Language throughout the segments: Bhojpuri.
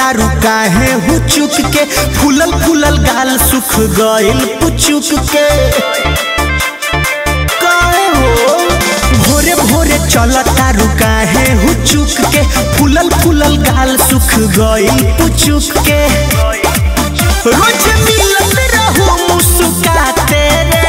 तारू काहे हु चुक के फूलल फूलल गाल सुख गइल पुचुक के काहे हो भोरे भोरे चल तारू काहे हु चुक के फूलल फूलल गाल सुख गइल पुचुक के रोज मिलत रहू मुस्काते रे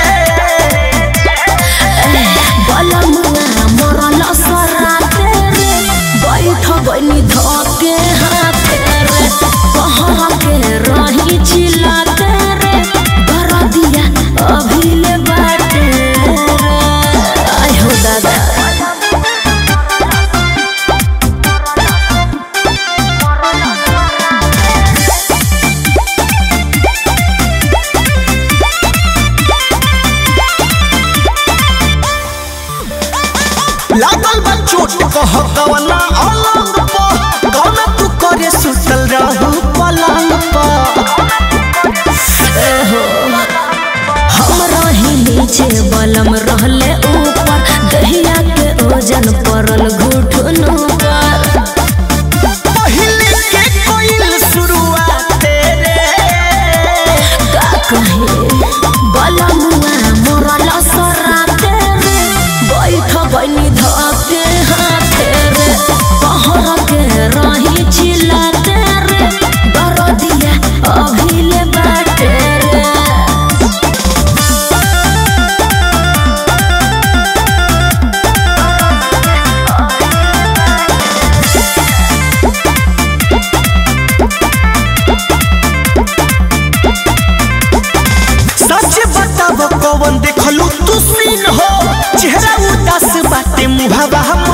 बलमुआ मरल सराते रे बैठ बनी धके हाथे रे कहर के रही चिल्लाते रे बरदिया अभिले बाटे रे आय हो दादा लागल बा चोट कह कवना अलंग प कवना तू करे सुतल रहू पलंग प हम रही नीचे बलम रहले ऊपर दहिया के ओजन परल घुटन पर पहिले के कोइल शुरुआत रे का कहे बलमुआ मरल सराते रे बैठ बनी धके हाथे रे कहर के रही चिल्लाते रे दरदिया अभिले बाटे रे सच बताब कवन देखलू तू सीन हो चेहरा उदास बाटे मुहावा